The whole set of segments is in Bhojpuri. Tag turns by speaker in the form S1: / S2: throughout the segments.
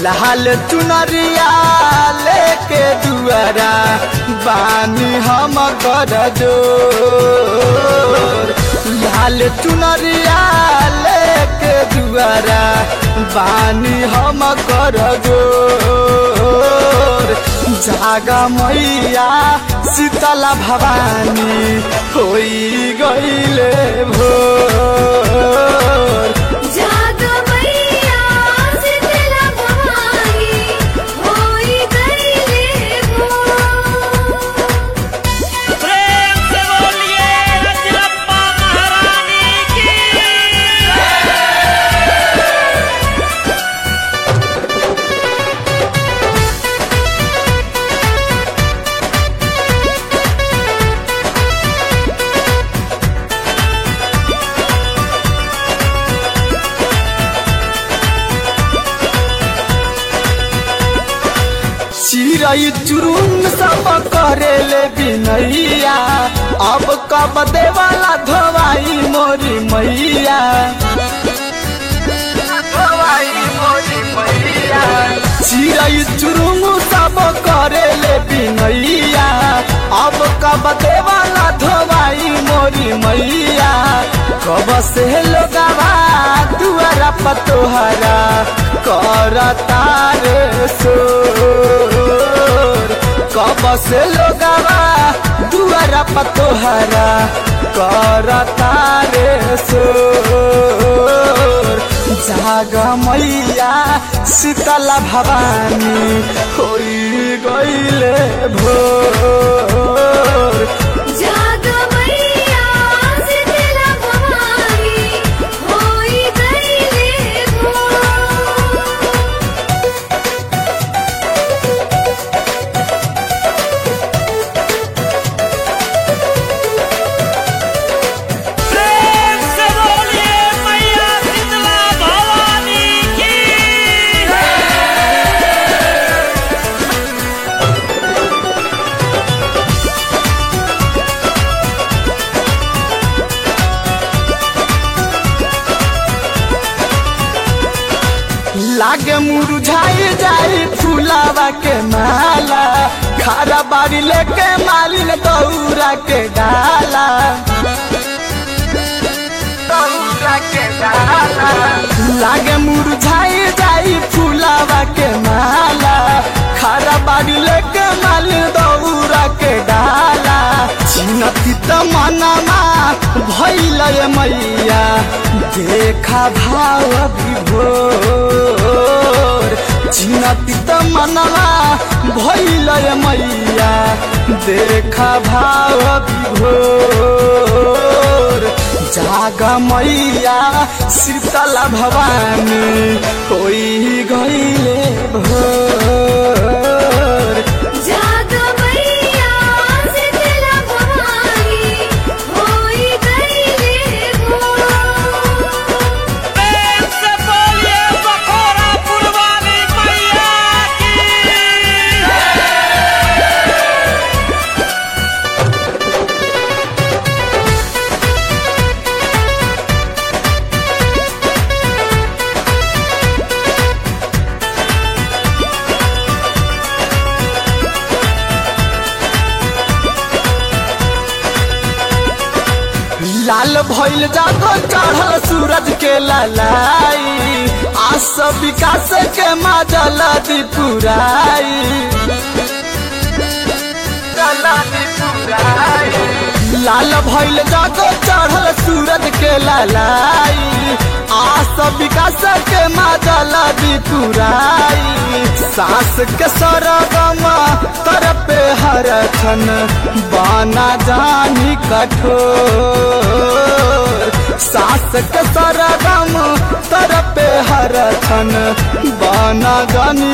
S1: लाल चुनरिया लेके दुआरा बानी हम कर जोर लाल चुनरिया लेके दुआरा बानी हम कर जोर जागा मैया शीतला भवानी होई गईले भोर
S2: जाग मैया शीतला भवानी होई गईले भोर
S3: प्रेम से बोलिए रजरप्पा महारानी की
S1: चिड़ै चुरुन सब करेले बिनैया अब कब देवाला धोवाई मोरी मैया धोवाई मोरी मैया चिड़ै चुरुन सब करेले बिनैया अब कब देवाला धोवाई मोरी मैया कब से लोगवा दुआरा पतोहरा करता रे सोर कब से लोगवा दुआरा पतोहरा करता रे सोर जाग मैया शीतला भवानी होई गईले भोर
S2: जाग मैया शीतला भवानी होई गईले भोर
S3: प्रेम से बोलिए मैया शीतला भवानी की
S1: लागे मुरझाई जाई फूलावा के माला खारा बाड़ी लेके मालिन दौरा के डाला दौरा के डाला लागे मुरझाई जाई फूलावा के माला खारा बाड़ी लेके मालिन दौरा के डाला चिनती त मनमा भैल मैया देखा भाव विभोर चिनती त मनवा भैल मैया देखा भाव विभोर जाग मैया शीतला भवानी होई गईले भोर
S2: जाग मैया शीतला भवानी होई गईले भोर
S3: प्रेम से बोलिए बखोरा पुरवानी मैया की
S1: लाल भइल जागो चढ़ल सूरज के ललाई आस विकास के माजल दिपुराई लाल भइल जागो चढ़ल सूरज के ललाई आस विकास के माजल दिपुराई सास के सरगम तर पे हर छन बाना जानी कठोर सास के सरगम तर पे हर छन बाना जानी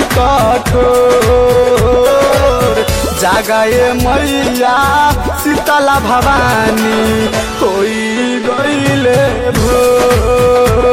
S1: कठोर जागाए मैया शीतला भवानी होई गईले भोर